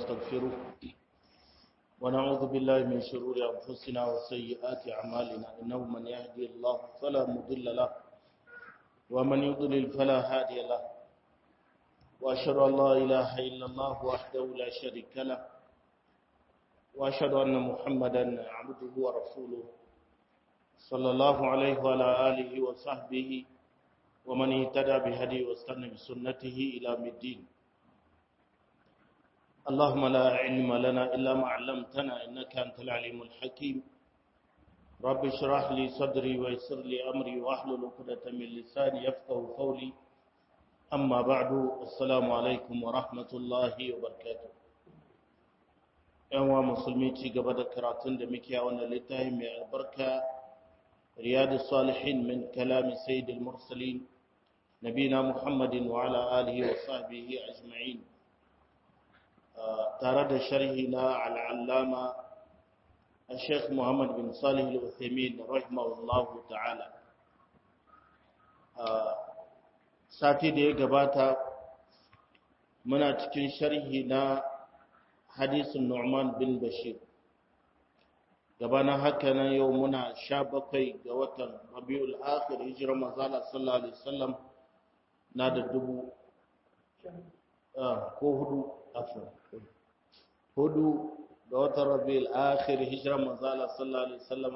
ونستغفره ونعوذ بالله من شرور أنفسنا وسيئات أعمالنا إنه من يهدي الله فلا مضل له ومن يضلل فلا هادي له وأشهد أن لا إله إلا الله وحده لا شريك له وأشهد أن محمدا عبده ورسوله صلى الله عليه وعلى آله وصحبه ومن اهتدى بهدي واستنى بسنته إلى الدين اللهم لا علم لنا إلا ما علمتنا إنك أنت العليم الحكيم رب اشرح لي صدري ويسر لي أمري واحلل عقدة من لساني يفقه قولي أما بعد السلام عليكم ورحمة الله وبركاته ‘yan wa musulmi ci gaba da karatun da muke a wannan littafi mai albarka riyadu salihin min kalami sayyidul mursalin nabina muhammadin wa ala alihi wa sahbihi ajma'in tare da sharhi na al'allama a sheikh muhammad bin salih al-uthaymin rahimahullahu ta'ala sati da ya gabata muna cikin sharhi na hadisin Nu'man bin Bashir gabanin haka nan yau muna sha bakwai ga watan Rabiul Akhir hijirar manzala sallallahu alaihi wasallam na da dubu ko hudu afwan hudu ga watan Rabiul Akhir hijirar manzala sallallahu alaihi wasallam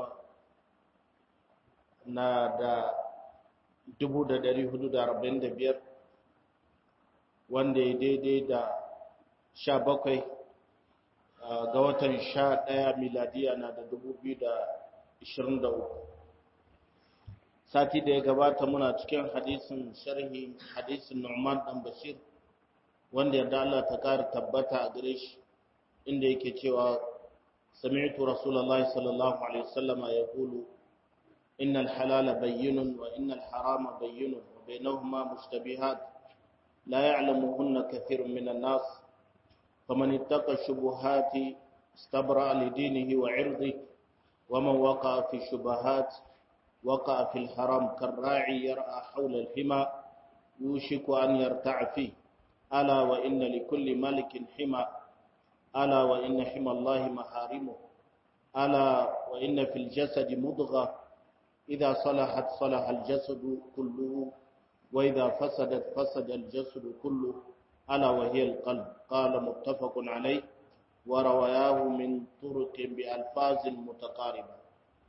na da dubu da dari hudu da arba'in da biyar wanda ya daidai da sha bakwai ga watan sha ɗaya miladiya na da dubu biyu da ishirin da uku sati da ya gabata muna cikin hadisin sharhi hadisin Nu'man dan Bashir wanda yadda Allah ta kara tabbata a gare shi inda yake cewa sami'tu rasulullahi sallallahu alaihi wasallam yaqulu innal halala bayyinun wa innal harama bayyinun wa bainahuma mushtabihat la ya'lamuhunna kathirun minan nas فمن اتقى الشبهات استبرأ لدينه وعرضه ومن وقع في الشبهات وقع في الحرام كالراعي يرعى حول الحمى يوشك أن يرتع فيه ألا وإن لكل ملك حمى ألا وإن حمى الله محارمه ألا وإن في الجسد مضغة إذا صلحت صلح الجسد كله وإذا فسدت فسد الجسد كله ألا وهي القلب قال متفق عليه ورواه من طرق بألفاظ متقاربة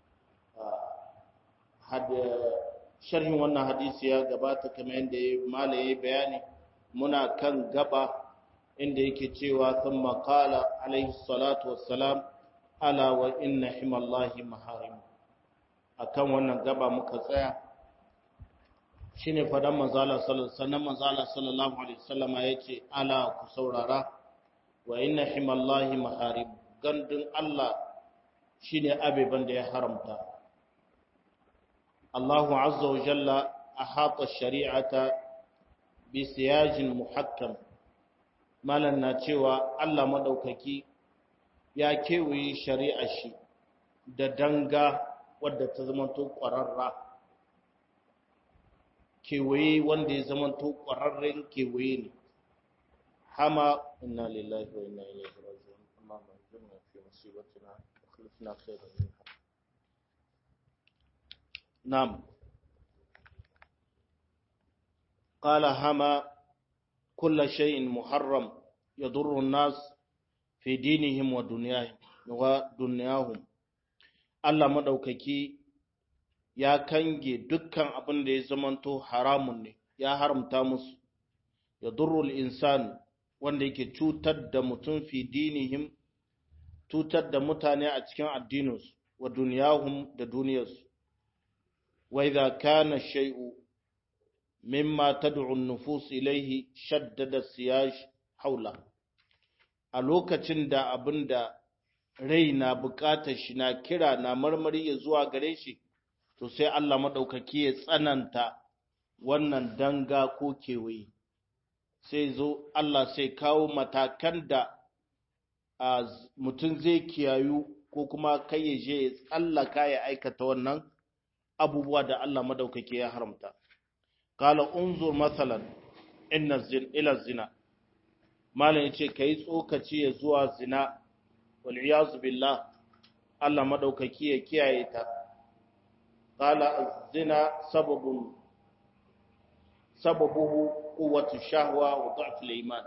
حد شرح wannan hadisi ya gabata kamar yadda malai ya bayani muna kan gaba inda yake cewa thumma qala alaihi salatu wassalam ala wa inna himallahi maharim akan wannan gaba muka tsaya shine fadan manzala sallallahu manzala sallallahu alaihi wasallam yace ala ku saurara wa inna himallahi maharib gandun Allah shine abeban da ya haramta Allahu azza wa jalla ahata shari'ata bi siyajin muhakkam malan na cewa Allah madaukaki ya kewaye shari'a shi da danga wadda ta zama to ƙwararra kewaye wanda ya zama to ƙwararren kewaye ne hama inna lillahi wa inna ilaihi raji'un amma man jinna fi musibatina akhlifna khairan minha nam qala hama kull shay'in muharram yadurru an-nas fi dinihim wa dunyahim wa dunyahum Allah madaukaki ya kange dukkan abin da ya zamanto haramun ne ya haramta musu ya durrul insan wanda yake cutar da mutum fi dinihim cutar da mutane a cikin addininsu wa duniyahum da duniyarsu wa idza kana shay'u mimma tad'u an-nufus ilayhi shaddada siyaj haula a lokacin da abinda rai na bukatar shi na kira na marmari ya zuwa gare shi to sai Allah maɗaukaki ya tsananta wannan danga ko kewaye sai zo Allah sai kawo matakan da mutum zai kiyayu ko kuma kai ya je ya tsallaka ya aikata wannan abubuwa da Allah maɗaukaki ya haramta. Kala unzur matsalan inna ila zina malam yace kai tsokaci ya zuwa zina wal iyaz billah Allah madaukaki ya kiyaye ta qala az-zina sababun sababuhu quwwatu shahwa wa dha'f al-iman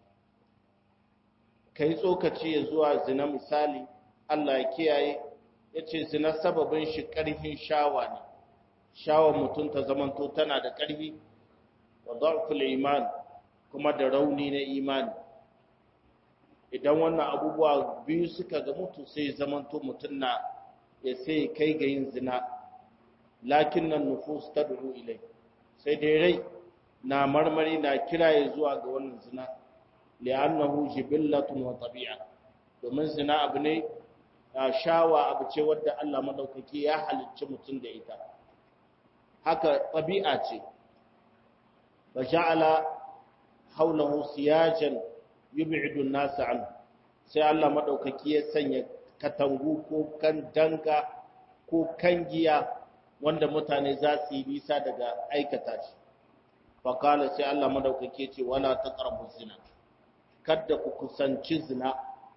kai tsokaci ya zuwa zina misali Allah ya kiyaye yace zina sababin shi karfin shawa ne shawar mutum ta zamanto tana da karfi wa dha'f al-iman kuma da rauni na imani idan wannan abubuwa biyu suka ga mutu sai zamanto mutum na ya sai kai ga yin zina lakin nan nufus ta duru ilai sai dai rai na marmari na kiraye zuwa ga wannan zina li'annahu jibillatun wa tabi'a domin zina abu ne shawa abu ce wadda Allah madaukaki ya halicci mutum da ita haka tabi'a ce ba ja'ala haulahu siyajan yub'idu an-nas an sai Allah madaukaki ya sanya katangu ko kan danga ko kangiya wanda mutane za su yi nisa daga aikata shi faqala sai Allah madaukaki ya ce wala taqrabu zina kada ku kusanci zina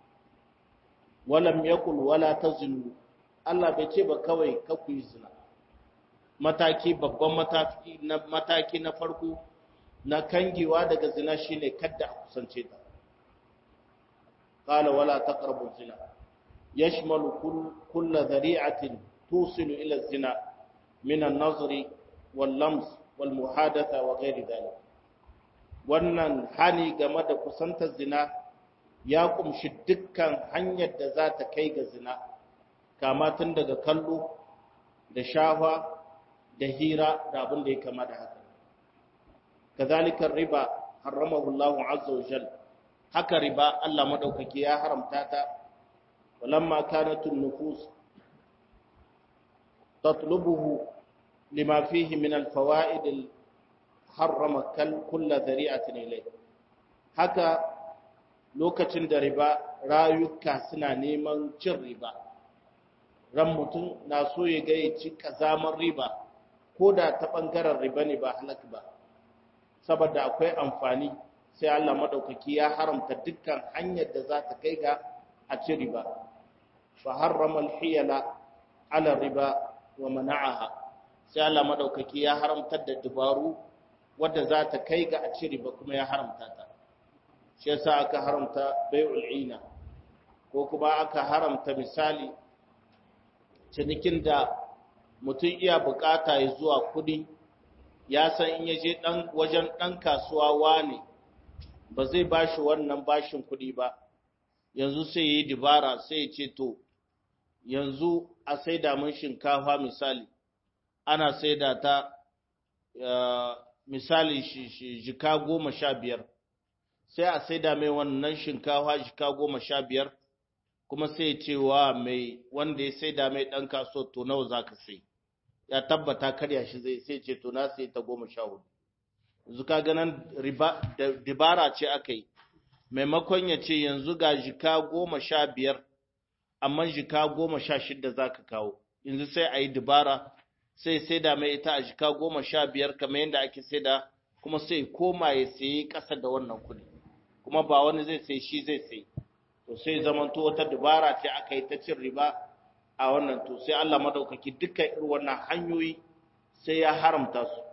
walam yakul wala tazinu Allah bai ce ba kawai ka ku yi zina mataki babban mataki na mataki na farko na kangewa daga zina shine kada a kusance ta قال ولا تقربوا الزنا يشمل كل كل ذريعة توصل إلى الزنا من النظر واللمس والمحادثة وغير ذلك wannan hani game da kusantar zina ya kumshi dukkan hanyar da za ta kai ga zina kama tun daga kallo da shafa da hira da abin da ya kama da haka kazalika riba haramahu Allahu azza wa jalla haka riba Allah madaukaki ya haramta ta walamma kanatun nufus tatlubuhu lima fihi min alfawaid harrama kull dhari'atin ilay haka lokacin da riba rayuka suna neman cin riba ran mutum na so ya ga ya ci kazamar riba ko da ta bangaren riba ne ba halak ba saboda akwai amfani sai Allah madaukaki ya haramta dukkan hanyar da za ta kai ga a ci riba fa harrama al-hiyala ala riba wa mana'aha sai Allah madaukaki ya haramta da dubaru wadda za ta kai ga a ci riba kuma ya haramta ta shi yasa aka haramta bai'ul ina ko kuma aka haramta misali cinikin da mutum iya bukata ya zuwa kudi ya san in yaje dan wajen dan kasuwa wane ba zai ba shi wannan bashin kuɗi ba yanzu sai ya yi dibara sai ya ce to yanzu a saida mun shinkafa misali ana saida ta misali jika goma sha biyar sai a saida mai wannan shinkafa jika goma sha biyar kuma sai ya ce wa mai wanda ya saida mai ɗan kaso to nawa za ka sai ya tabbata karya shi zai sai ce to na sai ta goma sha hudu yanzu ka ganin dibara ce aka yi maimakon ya ce yanzu ga jika goma sha biyar amma jika goma sha shida za ka kawo yanzu sai a yi dibara sai sai da mai ita a jika goma sha biyar kamar yadda ake sai da kuma sai koma ya sayi ƙasa da wannan kuɗi kuma ba wani zai sai shi zai sai to sai zamanto wata dibara ce aka yi ta cin riba a wannan to sai Allah madaukaki dukkan irin wannan hanyoyi sai ya haramta su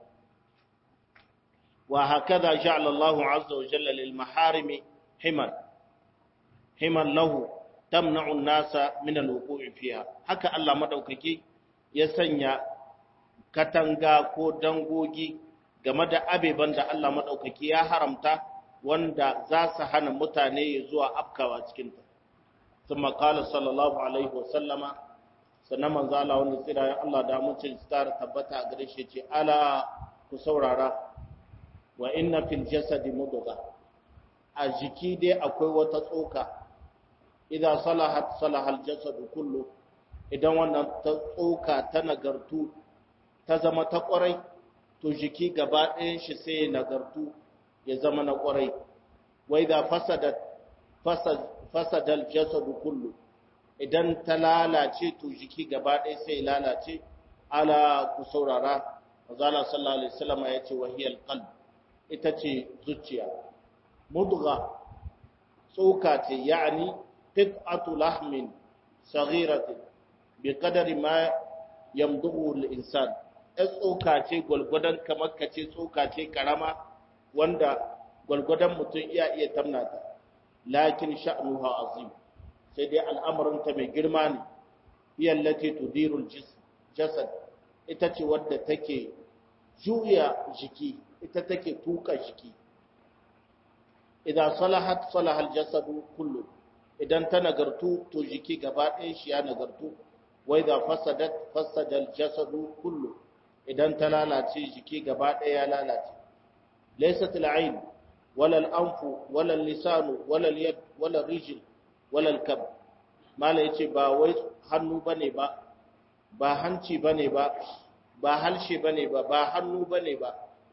وهكذا جعل الله عز وجل للمحارم حمل حمل له تمنع الناس من الوقوع فيها haka Allah madaukaki ya sanya katanga ko dangogi game da abeban da Allah madaukaki ya haramta wanda za su hana mutane zuwa afkawa cikin ta kuma qala sallallahu alaihi wasallama sannan manzo Allah wanda tsira Allah da mutum tsara tabbata a gare shi ce ala ku saurara wa inna fil jasadi mudgha a jiki dai akwai wata tsoka idan salahat salahal jasadu kullu idan wannan ta tsoka ta nagartu ta zama ta kwarai to jiki gaba ɗayan shi sai ya nagartu ya zama na kwarai wa idza fasadat fasad fasadal jasadu kullu idan ta lalace to jiki gaba ɗaya sai ya lalace ala ku saurara Mazala sallallahu alaihi wasallam ya ce wahiyal qalb ita ce zuciya mudgha tsoka ce yani qit'atu lahmin saghiratin bi qadari ma yamduhu al-insan tsoka ce gulgudan kamar kace tsoka ce karama wanda gulgudan mutum iya iya tamnata lakin sha'nuha azim sai dai al'amarin ta mai girma ne hiya allati tudiru al-jasad ita ce wadda take juya jiki ita take tuka jiki idan salahat salahal jasadu kullu idan ta nagartu to jiki gaba ɗaya shi ya nagartu wai da fasadat fasadal jasadu kullu idan ta lalace jiki gaba ɗaya ya lalace laysat al'ain wala al'anfu wala lisanu wala al-yad wala rijl wala al-kab mala yace ba wai hannu bane ba ba hanci bane ba ba halshe bane ba ba hannu bane ba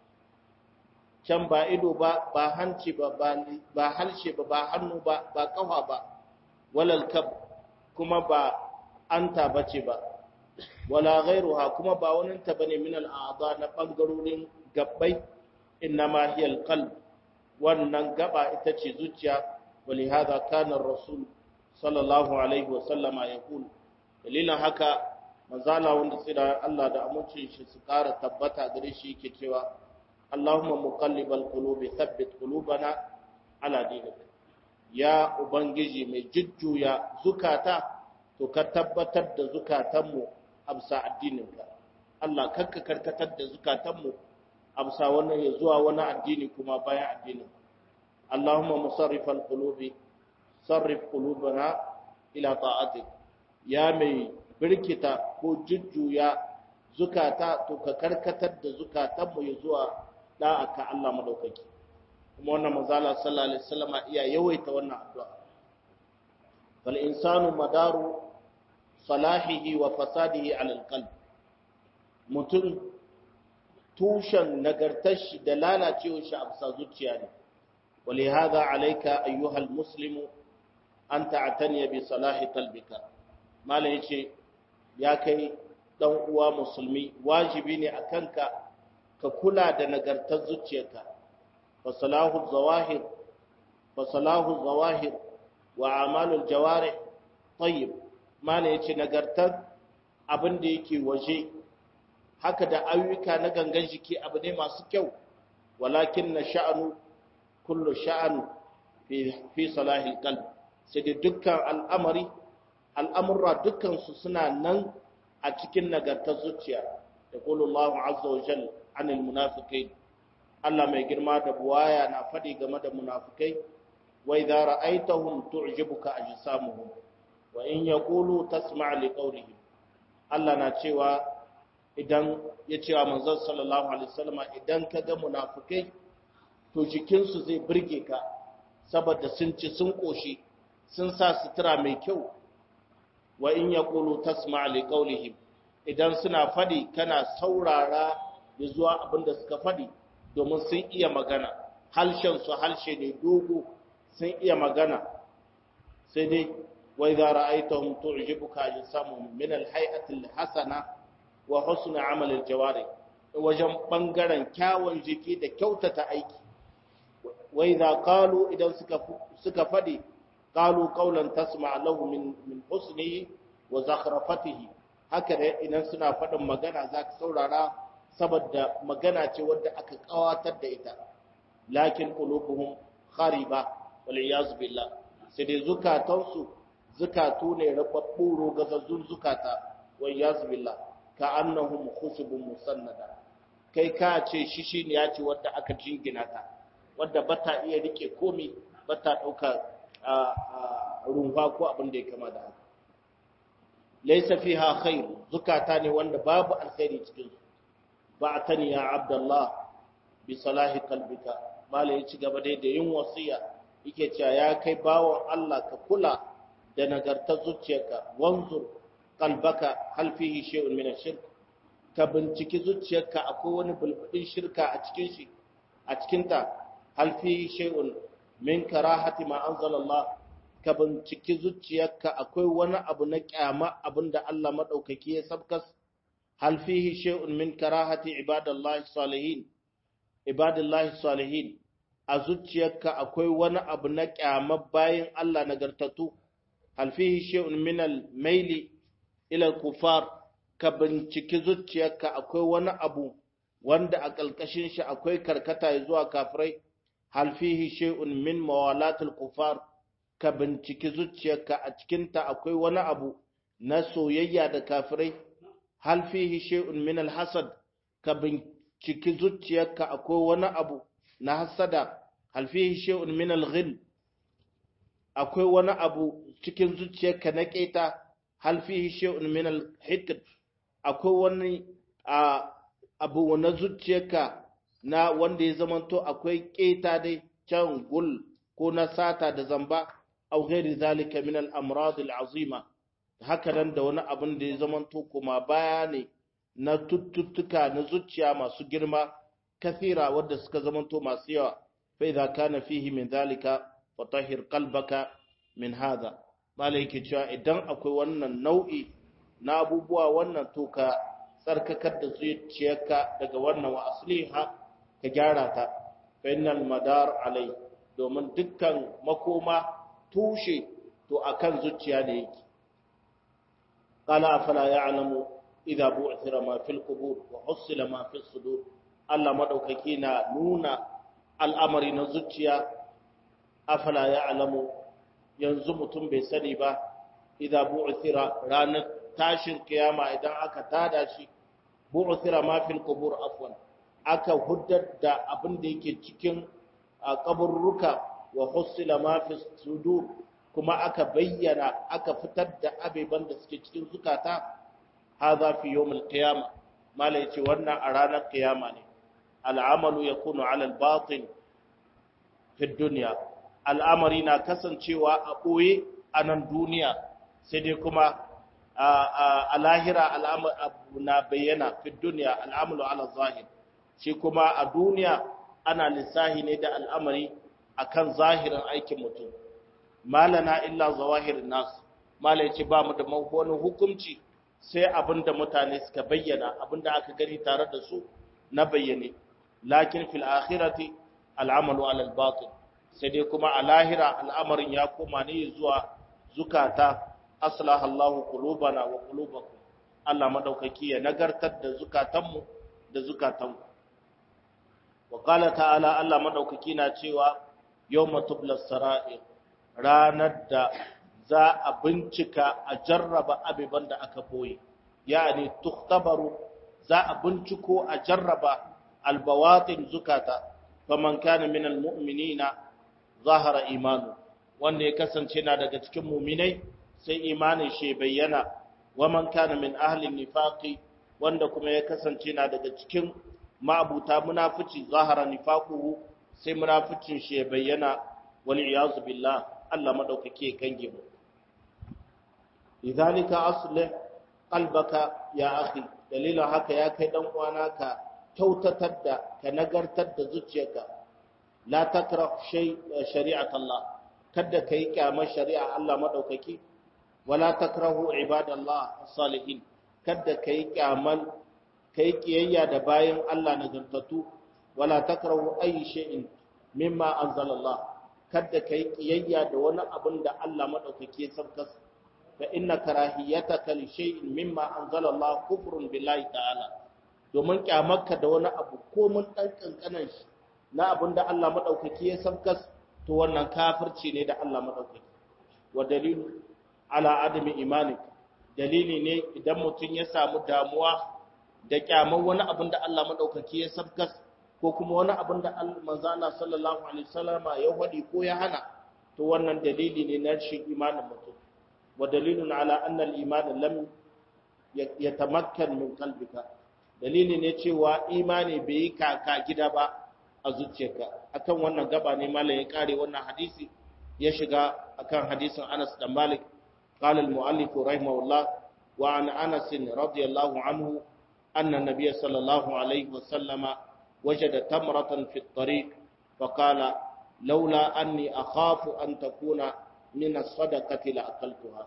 can ba ido ba ba hanci ba ba halshe ba ba hannu ba ba kafa ba walal kab kuma ba anta bace ba wala ghairuha kuma ba wani ta bane min al'adha na bangarorin gabbai innama hiya alqalb wannan gaba ita ce zuciya walihada kana rasul sallallahu alaihi wa sallama yaqul dalilin haka manzala wanda tsira Allah da amincin shi su kara tabbata gare shi yake cewa اللهم مقلب القلوب ثبت قلوبنا على دينك يا ubangiji mai jujjuya zukata to ka tabbatar da zukatanmu amsa addininka Allah kakka karkatar da zukatanmu amsa wannan ya zuwa wani addini kuma bayan addinin Allahumma musarrifal qulubi sarrif qulubana ila ta'atik ya mai birkita ko jujjuya zukata to ka karkatar da zukatanmu ya zuwa da'a ka Allah madaukaki kuma wannan manzala sallallahu alaihi wasallam iya yawaita wannan addu'a fal insanu madaru salahihi wa fasadihi ala alqalb mutum tushen nagartar shi da lalacewar shi a bisa zuciya ne ولهذا عليك أيها المسلم أن تعتني بصلاح قلبك ما ليش يا كي دون uwa musulmi wajibi ne akanka ka kula da nagartar zuciyarka fa salahu zawahir fa salahu zawahir wa amalul jawarih tayyib mana yace nagartar abin da yake waje haka da ayyuka na gangan jiki abu ne masu kyau walakin na sha'anu kullu sha'anu fi fi salahil qalb sai da dukkan al'amari al'amurra dukkan su suna nan a cikin nagartar zuciya yaqulu Allahu azza wa jalla anil munafiqin Allah mai girma da buwaya na faɗi game da munafikai wa idza ra'aytahum tu'jibuka ajsamuhum wa in yaqulu tasma' li qawlihim Allah na cewa idan ya cewa manzon sallallahu alaihi wasallam idan ka ga munafikai to jikinsu zai burge ka saboda sun ci sun koshi sun sa sutura mai kyau wa in yaqulu tasma' li qawlihim idan suna faɗi kana saurara da zuwa abin da suka faɗi domin sun iya magana su halshe ne dogo sun iya magana sai dai wai za ra'aitahum tu'jibuka ajsamuhum min al-hay'ati al-hasana wa husn amal al-jawari wajen bangaren kyawun jiki da kyautata aiki wai za qalu idan suka suka faɗi qalu qawlan tasma' lahu min min husnihi wa zakhrafatihi haka da idan suna faɗin magana za ka saurara saboda magana ce wadda aka kawatar da ita lakin qulubuhum khariba wal iyaz billah sai dai zukatansu zukatu ne rababbu rogazazzun zukata wal iyaz billah ka annahum khushubun musannada kai ka ce shishi ne ya ce wadda aka jingina ta wadda bata iya rike komi bata dauka runfa ko abin da ya kama da haka laysa fiha khair zukata ne wanda babu alkhairi cikin su ba'tani ya abdullah bi salahi qalbika mala ya ci gaba dai da yin wasiya yake cewa ya kai bawon Allah ka kula da nagartar zuciyarka wanzur qalbaka hal fihi shay'un min ash-shirk ka binciki zuciyarka akwai wani bulbudin shirka a cikin shi a cikin ta hal fihi shay'un min karahati ma anzalallah ka binciki zuciyarka akwai wani abu na kyama abinda Allah madaukaki ya sabkas hal fihi shay'un min karahati ibadallahi salihin ibadallahi salihin a zuciyarka akwai wani abu na kyamar bayin Allah nagartattu hal fihi shay'un min al-maili ila al-kufar ka binciki zuciyarka akwai wani abu wanda a ƙalƙashin shi akwai karkata zuwa kafirai hal fihi shay'un min mawalatil kufar ka binciki zuciyarka a cikinta akwai wani abu na soyayya da kafirai hal fihi shay'un min al-hasad ka binciki zuciyarka akwai wani abu na hasada hal fihi shay'un min al-ghil akwai wani abu cikin zuciyarka na keta hal fihi shay'un min al-hikd akwai wani abu na zuciyarka na wanda ya zamanto akwai keta dai can gul ko na sata da zamba aw ghairi zalika min al-amrad al-azima haka nan da wani abin da ya zamanto kuma baya ne na tuttutuka na zuciya masu girma kathira wadda suka zamanto masu yawa fa idza kana fihi min zalika fatahhir qalbaka min hadha malai yake cewa idan akwai wannan nau'i na abubuwa wannan to ka tsarkakar da zuciyarka daga wannan wa asliha ka gyara ta fa innal madar alai domin dukkan makoma tushe to akan zuciya ne yake qala afala ya'lamu idza bu'thira ma fil qubur wa husila ma fis sudur Allah madaukaki na nuna al'amari na zuciya afala ya'lamu yanzu mutum bai sani ba idza bu'thira ranar tashin kiyama idan aka tada shi bu'thira ma fil qubur afwan aka huddar da abin da yake cikin kaburruka wa husila ma fis sudur kuma aka bayyana aka fitar da abeban da suke cikin zukata hadha fi yawmil qiyama mala yace wannan a ranar kiyama ne al'amalu yakunu ala al-batin fi dunya al'amari na kasancewa a boye a nan duniya sai dai kuma a lahira al'amari na bayyana fi dunya al'amalu ala zahir shi kuma a duniya ana lissahi ne da al'amari akan zahirin aikin mutum malana illa zawahirin nas mala yace ba mu da wani hukunci sai abinda mutane suka bayyana abinda aka gani tare da su na bayyane lakin fil akhirati al'amalu ala al-batil sai dai kuma a lahira al'amarin ya koma ne zuwa zukata aslaha Allahu qulubana wa qulubakum Allah madaukaki ya nagartar da zukatanmu da zukatanku wa qala ta'ala Allah madaukaki na cewa yawma tublas sara'ir ranar da za a bincika a jarraba abiban da aka boye yani tuktabaru za a binciko a jarraba albawatin zukata faman kana min almu'minina zahara imanu wanda ya kasance na daga cikin mu'minai sai imanin shi bayyana waman kana min ahli nifaqi wanda kuma ya kasance na daga cikin ma'abuta munafici zahara nifaquhu sai munaficin shi bayyana wal iyazu billah Allah madaukake kange mu lidhalika aslih qalbaka ya akhi dalilin haka ya kai dan uwana ka kyautatar da ka nagartar da zuciyarka la takrah shay shari'at Allah kada kai kyamar shari'a Allah madaukaki wala takrahu ibadallah salihin kada kai kyamal kai kiyayya da bayan Allah nagartatu wala takrahu ayi shay'in mimma anzalallah kada kai kiyayya da wani abin da Allah madaukaki ya sabkas fa inna karahiyataka li shay'in mimma anzalallah kufrun billahi ta'ala domin kyamarka da wani abu ko mun dan kankanan shi na abin da Allah madaukaki ya sabkas to wannan kafirci ne da Allah madaukaki wa dalilu ala adami imanik dalili ne idan mutum ya samu damuwa da kyamar wani abin da Allah madaukaki ya sabkas ko kuma wani abin da manzo Allah sallallahu alaihi wasallama ya wadi ko ya hana to wannan dalili ne na shi imanin mutum wa dalilun ala anna al-iman lam yatamakkan min qalbika dalili ne cewa imani bai yi kaka gida ba a zuciyarka akan wannan gaba ne malam ya kare wannan hadisi ya shiga akan hadisin Anas da Malik قال المؤلف رحمه الله وعن أنس رضي الله عنه أن النبي صلى الله عليه وسلم وجد تمرة في الطريق فقال لولا أني أخاف أن تكون من الصدقة لأكلتها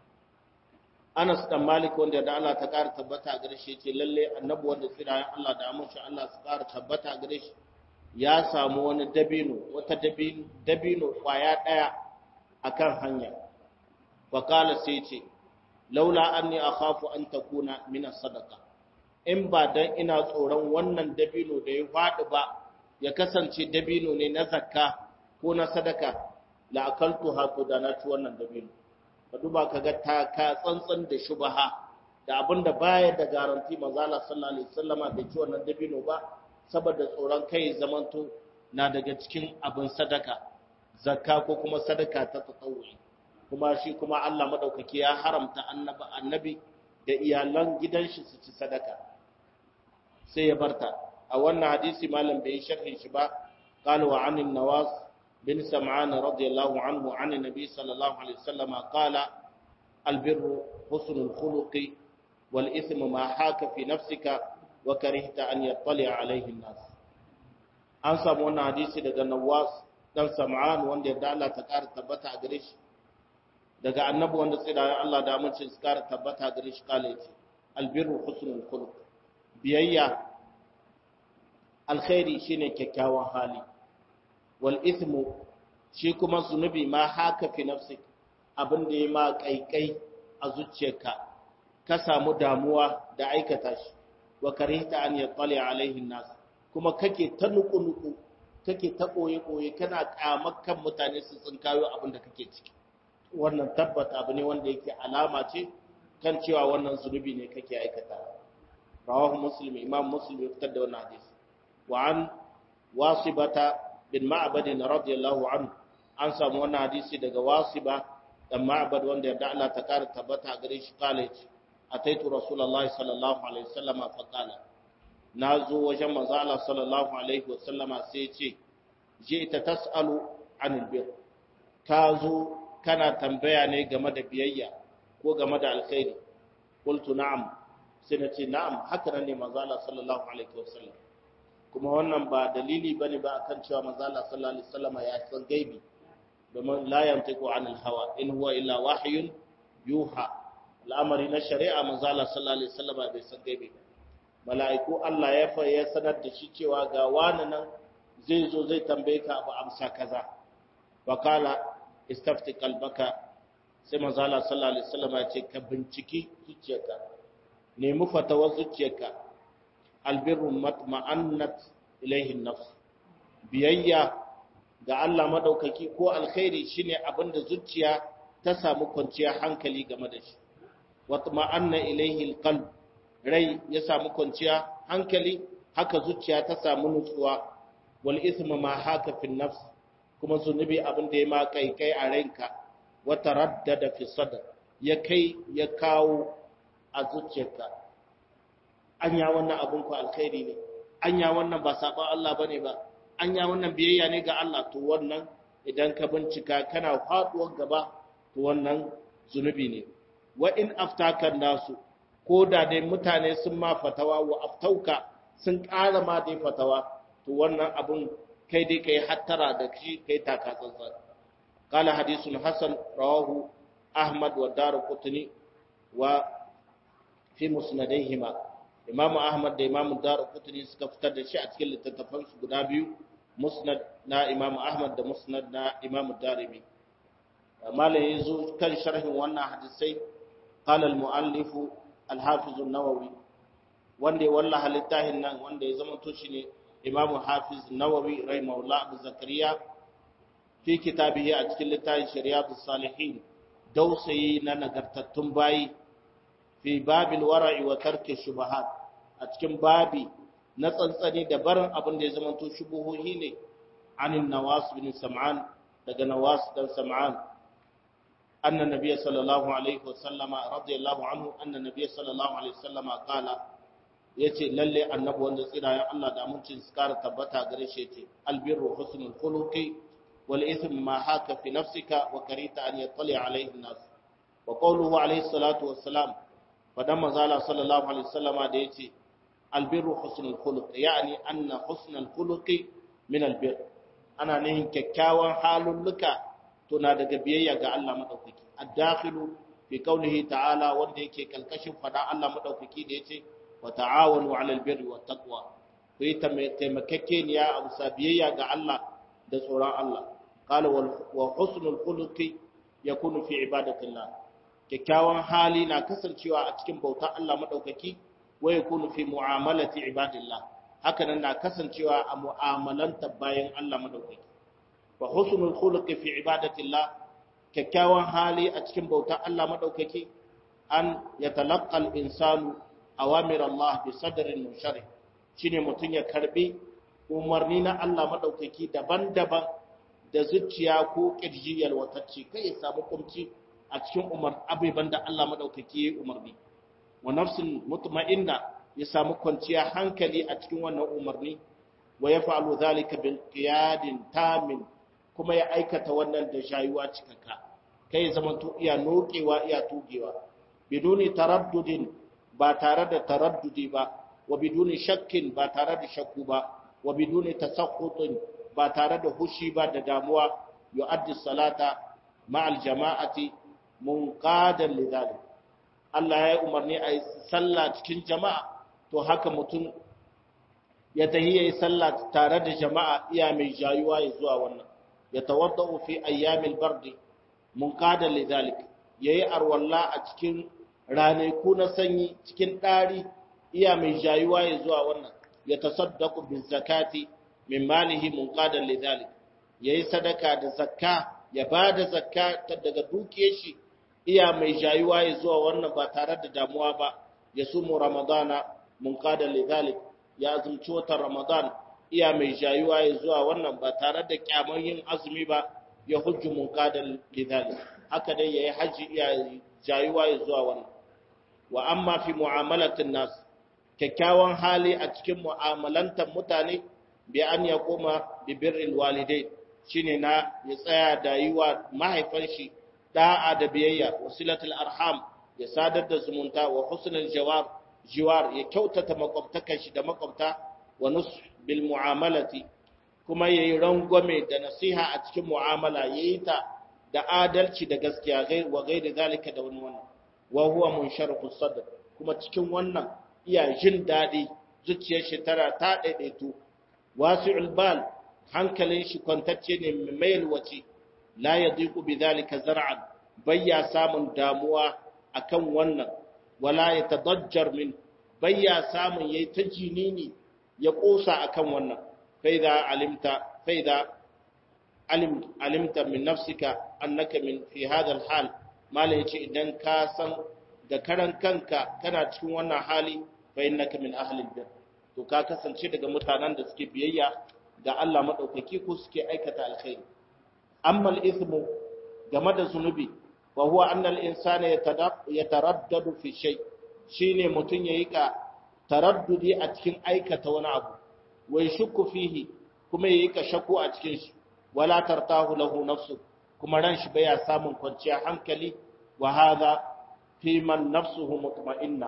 Anas dan Malik wanda da Allah ta ƙara tabbata gare shi ce lalle annabi wanda tsira Allah da amince Allah su ƙara tabbata gare shi ya samu wani dabino wata dabino dabino kwaya daya akan hanya wa qala sai ce laula anni akhafu an takuna min as-sadaqa in ba dan ina tsoron wannan dabino da ya fadi ba ya kasance dabino ne na zakka ko na sadaka la akaltu hatu da na ci wannan dabino ka duba kaga ta ka tsantsan da shubaha da abinda baya da garanti manzo Allah sallallahu alaihi wasallama bai ci wannan dabino ba saboda tsoron kai zamanto na daga cikin abin sadaka zakka ko kuma sadaka ta tatawuri kuma shi kuma Allah madaukaki ya haramta annabi annabi da iyalan gidan shi su ci sadaka sai ya barta a wannan hadisi malam bai sharhin shi ba qala wa anin nawas bin sam'an radiyallahu anhu an nabi sallallahu alaihi wasallam qala albirru husnul khuluqi wal ithmu ma haka fi nafsika wa karihta an yattali alaihi nas an samu wannan hadisi daga nawas dan sam'an wanda yadda Allah ta ƙara tabbata a gare shi daga annabi wanda tsirayen Allah da amince su ƙara tabbata gare shi kale ce albirru husnul khuluq biyayya alkhairi shine kyakkyawan hali wal ithmu shi kuma zunubi ma haka fi nafsik abin da ya ma kaikai a zuciyarka ka samu damuwa da aikata shi wa karihta an yattali alaihi nas kuma kake ta nuku-nuku kake ta ɓoye-ɓoye kana ƙamakan mutane su tsinkayo abin da kake ciki wannan tabbata abu ne wanda yake alama ce kan cewa wannan zunubi ne kake aikata rawahu muslim imam muslim ya fitar da wannan hadisi wa an wasibata bin ma'bad radiyallahu anhu an samu wannan hadisi daga wasiba dan ma'bad wanda ya Allah ta kara tabbata gare shi kale ce ataitu rasulullahi sallallahu alaihi wasallam fa qala nazo wajen manzo Allah sallallahu alaihi wasallama sai ce je ta tasalu anil bir ka zo kana tambaya ne game da biyayya ko game da alkhairi qultu na'am sai na ce na'am haka nan ne manzo Allah sallallahu alaihi wasallam kuma wannan ba dalili bane ba akan cewa manzo Allah sallallahu alaihi wasallam ya san gaibi domin la yantiqu anil hawa in huwa illa wahyun yuha al'amari na shari'a manzo Allah sallallahu alaihi wasallam bai san gaibi mala'iku Allah ya fa ya sanar da shi cewa ga wani nan zai zo zai tambaye ka abu amsa kaza wakala istafti kalbaka sai manzo Allah sallallahu alaihi wasallam ya ce ka binciki zuciyarka nemi fatawar zuciyarka albirru matma'annat ilaihi nafs biyayya ga Allah madaukaki ko alkhairi shine abinda zuciya ta samu kwanciyar hankali game da shi watma'anna ilaihi alqalb rai ya samu kwanciya hankali haka zuciya ta samu nutsuwa wal ithmu ma haka fi nafs kuma zunubi abin da ya ma kai kai a ranka wa taraddada fi sadr ya kai ya kawo a zuciyarka anya wannan abin ku alkhairi ne anya wannan ba saban Allah bane ba anya wannan biyayya ne ga Allah to wannan idan ka bincika kana faduwar gaba to wannan zunubi ne wa in aftaka nasu ko da dai mutane sun ma fatawa wa aftauka sun ƙara ma dai fatawa to wannan abun kai dai kai hattara da shi kai taka tsantsan qala hadithun hasan rawahu ahmad wa darqutni wa fi musnadayhima imamu ahmad da imamu darqutni suka fitar da shi a cikin littattafan su guda biyu musnad na imamu ahmad da musnad na imamu darimi malai yazo kan sharhin wannan hadisai qala al muallifu al-hafiz an-nawawi wanda ya wallaha littafin nan wanda ya zama to shine imamu hafiz nawawi rahimahullah abu zakariya fi kitabihi a cikin littafin shari'atus salihin dausayi na nagartattun bayi fi babil wara'i wa tarki shubahat a cikin babi na tsantsani da barin abin da ya zama to shubuhohi ne anin nawas bin sam'an daga nawas dan sam'an anna nabiyya sallallahu alaihi wasallama radiyallahu anhu anna nabiyya sallallahu alaihi wasallama qala yace lalle annabi wanda tsirayen Allah da amincin su kara tabbata gare shi yace albirru husnul khuluqi wal ithm ma haka fi nafsika wa karita an yattali alaihi nas wa qawluhu alaihi salatu wassalam fadan manzala sallallahu alaihi wasallama da yace albirru husnul khuluq yani anna husnul khuluqi min albir ana nihin kyakkyawan halulluka to na daga biyayya ga Allah madaukaki ad-dakhilu fi qawlihi ta'ala wanda yake kalkashin fada Allah madaukaki da yace wa ta'awanu 'alal birri wat taqwa ku yi taimakekeniya a bisa biyayya ga Allah da tsoron Allah qala wa husnul khuluqi yakunu fi ibadatillah kyakkyawan hali na kasancewa a cikin bauta Allah madaukaki wa yakunu fi mu'amalati ibadillah haka nan na kasancewa a mu'amalanta bayan Allah madaukaki wa husnul khuluqi fi ibadatillah kyakkyawan hali a cikin bauta Allah madaukaki an yatalaqqa al-insanu awamir Allah bi sadrin musharih shine mutun ya karbi umarni na Allah madaukaki daban-daban da zuciya ko kirji yalwatacce kai ya samu kumci a cikin umar abiban da Allah madaukaki ya umarni wa nafsin mutma'inna ya samu kwanciya hankali a cikin wannan umarni wa yaf'alu dhalika bil qiyadin tamin kuma ya aikata wannan da shayuwa cikakka kai ya zama to iya nokewa iya tugewa biduni taraddudin ba tare da taraddudi ba wa biduni shakkin ba tare da shakku ba wa biduni tasakhutin ba tare da hushi ba da damuwa yu'addi salata ma'al jama'ati munqadan lidhalik Allah ya umarni a yi sallah cikin jama'a to haka mutum ya tahi yayi sallah tare da jama'a iya mai jayuwa ya zuwa wannan ya tawaddau fi ayyamil bardi munqadan lidhalik yayi arwalla a cikin ranaku na sanyi cikin ɗari iya mai jayuwa ya zuwa wannan ya tasaddaku bin zakati min malihi munqadan lidhalik yayi sadaka da zakka ya bada zakka daga dukiyar shi iya mai jayuwa ya zuwa wannan ba tare da damuwa ba ya sumu ramadana munqadan lidhalik ya azumci watan ramadan iya mai jayuwa ya zuwa wannan ba tare da kyamar yin azumi ba ya hujju munqadan lidhalik haka dai yayi haji iya jayuwa ya zuwa wannan wa amma fi mu'amalatin nas kyakkyawan hali a cikin mu'amalantar mutane bi an ya koma bi birril walidai shine na ya tsaya da yi wa mahaifan shi da'a da biyayya wasilatul arham ya sadar da zumunta wa husnul jawar jiwar ya kyautata makwabtakan shi da makwabta wa nus bil mu'amalati kuma yayi rangwame da nasiha a cikin mu'amala yayi ta da adalci da gaskiya wa gaida zalika da wani wannan wa huwa munsharhu sadr kuma cikin wannan iya jin dadi zuciyar shi tara ta daidaito wasi'ul bal hankalin shi kwantacce ne mai yalwace la yadiqu bidhalika zar'an bayya samun damuwa akan wannan wala yatadajjar min bayya samun yayi ta jinini ya kosa akan wannan faida alimta faida alim alimta min nafsika annaka min fi hadha alhal mala yace idan ka san da karan kanka kana cikin wannan hali fa innaka min ahli albir to ka kasance daga mutanen da suke biyayya ga Allah madaukaki ko suke aikata alkhairi amma al-ithmu game da zunubi wa huwa anna al-insana yataraddadu fi shay shine mutun yayi ka taraddudi a cikin aikata wani abu wai shukku fihi kuma yayi ka shakku a cikin shi wala tartahu lahu nafsu kuma ran shi baya samun kwanciya hankali wa hadha fi man nafsuhu mutma'inna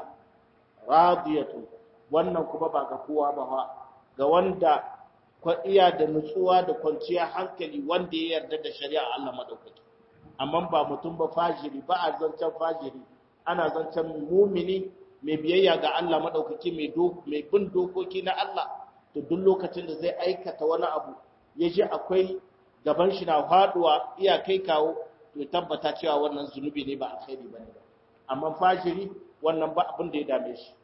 radiyatu wannan kuma ba ga kowa ba ba ga wanda kwa iya da nutsuwa da kwanciya hankali wanda ya yarda da shari'a Allah madaukaki amma ba mutum ba fajiri ba a zancen fajiri ana zancen mumini mai biyayya ga Allah madaukaki mai mai bin dokoki na Allah to duk lokacin da zai aikata wani abu ya ji akwai gaban shi na faduwa iya kai kawo to tabbata cewa wannan zunubi ne ba alkhairi bane amma fajiri wannan ba abin da ya dame shi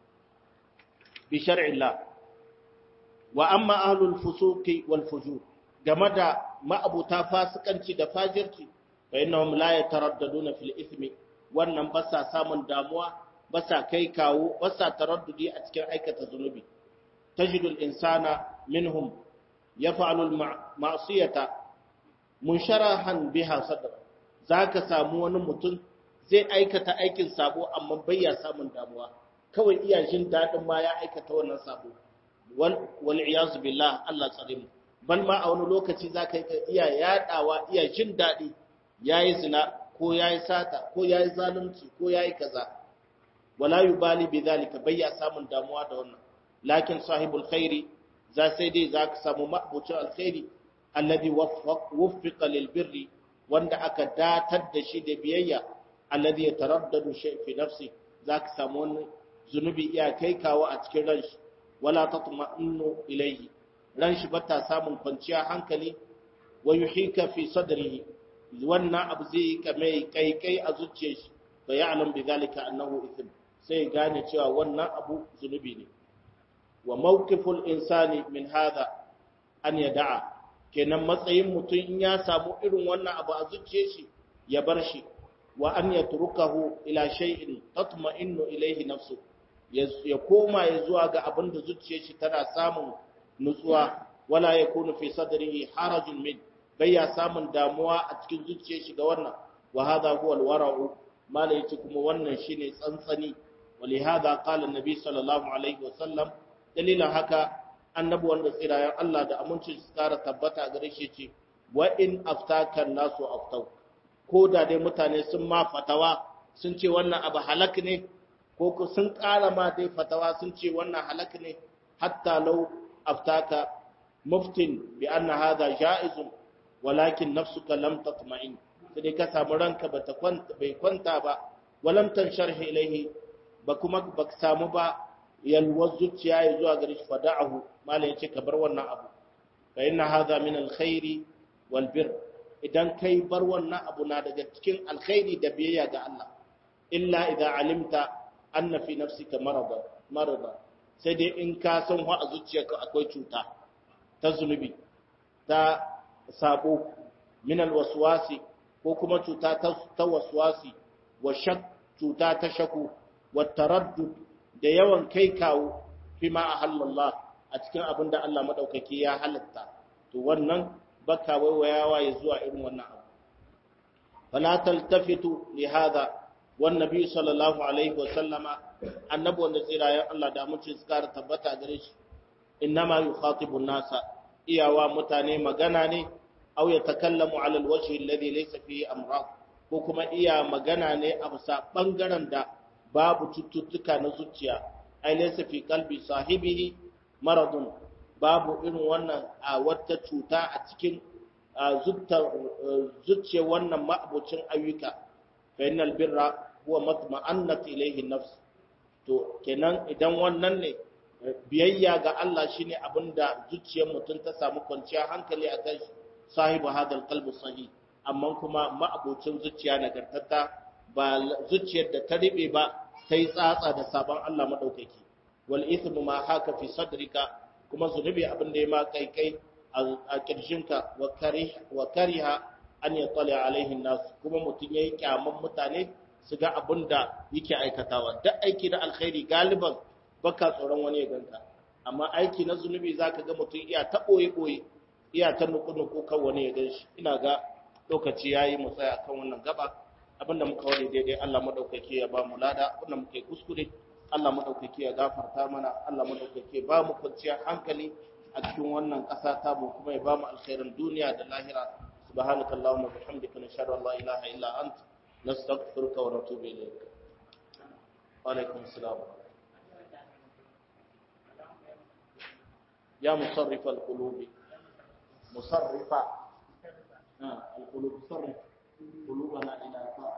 bi shar'illah wa amma ahlul fusuqi wal fujur game da ma'abuta fasikanci da fajirci fa innahum la yataraddaduna fil ithmi wannan ba sa samun damuwa ba sa kai kawo ba sa taraddudi a cikin aikata zunubi tajidul insana minhum yaf'alu al ma'siyata munsharahan biha sadra zaka samu wani mutum zai aikata aikin sabo amma bai ya samun damuwa kawai iya jin dadin ma ya aikata wannan sabo wal iyaz billah Allah tsare mu bal ma a wani lokaci zaka iya yadawa iya jin dadi yayi zina ko yayi sata ko yayi zalunci ko yayi kaza wala yubali bidhalika bai ya samun damuwa da wannan lakin sahibul khairi za sai dai zaka samu ma'bucin alkhairi alladhi wuffiqa lil birri wanda aka datar da shi da biyayya alladhi yataraddadu shay fi nafsi zaka samu wani zunubi iya kai kawo a cikin ranshi wala tatma'innu ilayhi ran shi bata samun kwanciya hankali wa yuhika fi sadrihi wannan abu zai ka mai kaikai a zuciyar shi fa ya'lam bi zalika annahu ithm sai gane cewa wannan abu zunubi ne wa mawqiful insani min hadha an yada'a kenan matsayin mutum in ya samu irin wannan abu a zuciyar shi ya bar shi wa an yatrukahu ila shay'in tatma'innu ilayhi nafsu ya koma ya zuwa ga abin da zuciyar shi tana samun nutsuwa wala yakunu fi sadrihi harajun min bai ya samun damuwa a cikin zuciyar shi ga wannan wa hadha huwa alwara'u mala yace kuma wannan shine tsantsani ولهذا قال النبي صلى الله عليه وسلم dalilan haka annabi wanda tsirayen Allah da amincin su kara tabbata gare shi ce wa in aftaka nasu aftau ko da dai mutane sun ma fatawa sun ce wannan abu halak ne ko sun kara ma dai fatawa sun ce wannan halak ne hatta law aftaka muftin bi anna hadha jaizun walakin nafsuka lam tatma'in sai dai ka samu ranka bata kwanta bai kwanta ba walam tansharhi ilayhi ba kuma ba samu ba yalwar zuciya ya zuwa gare shi fada'ahu malai yace ka bar wannan abu fa inna hadha min alkhairi wal bir idan kai bar wannan abu na daga cikin alkhairi da biyayya ga Allah illa idza alimta anna fi nafsika marada marada sai dai in ka san wa a zuciyarka akwai cuta ta zunubi ta sabo min alwaswasi ko kuma cuta ta waswasi wa shak cuta ta shaku wa taraddud da yawan kai kawo fi ma ahallallah a cikin abin da Allah madaukaki ya halatta to wannan baka waiwayawa ya zuwa irin wannan abu fala taltafitu li hada wan nabi sallallahu alaihi wa sallama annabi wanda tsirayen Allah da mutum suka tabbata gare shi innama yukhatibu nasa iyawa mutane magana ne aw yatakallamu ala alwajhi alladhi laysa fihi amrad ko kuma iya magana ne a bisa bangaren da babu cututtuka na zuciya ai laysa fi qalbi sahibihi maradun babu irin wannan a wata cuta a cikin zuciyar wannan ma'abucin ayyuka fa innal birra huwa matma'annat ilayhi nafs to kenan idan wannan ne biyayya ga Allah shine abinda zuciyar mutum ta samu kwanciyar hankali a kai sahibu hadal qalbi sahih amma kuma ma'abucin zuciya nagartatta ba zuciyar da ta ribe ba ta yi tsatsa da sabon Allah maɗaukaki wal ithmu ma haka fi sadrika kuma zunubi abin da ya ma kai kai a kirshinka wa kariha an ya tsale alaihin nasu kuma mutum ya yi kyaman mutane su ga abin da yake aikatawa duk aiki na alkhairi galiban baka tsoron wani ya ganka amma aiki na zunubi zaka ga mutum iya ta ɓoye ɓoye iya ta nuku nuku kan wani ya gan shi ina ga lokaci yayi mu tsaya akan wannan gaba abinda muka wani daidai Allah madaukake ya ba mu lada abinda muke kuskure Allah madaukake ya gafarta mana Allah madaukake ba mu kwanciyar hankali a cikin wannan ƙasa ta mu kuma ya ba mu alkhairin duniya da lahira subhanaka allahumma bihamdika nashhadu an la ilaha illa ant nastaghfiruka wa natubu ilayk wa alaikum assalam ya musarrif alqulubi musarrifa القلوب صرف قلوبنا إلى طاعة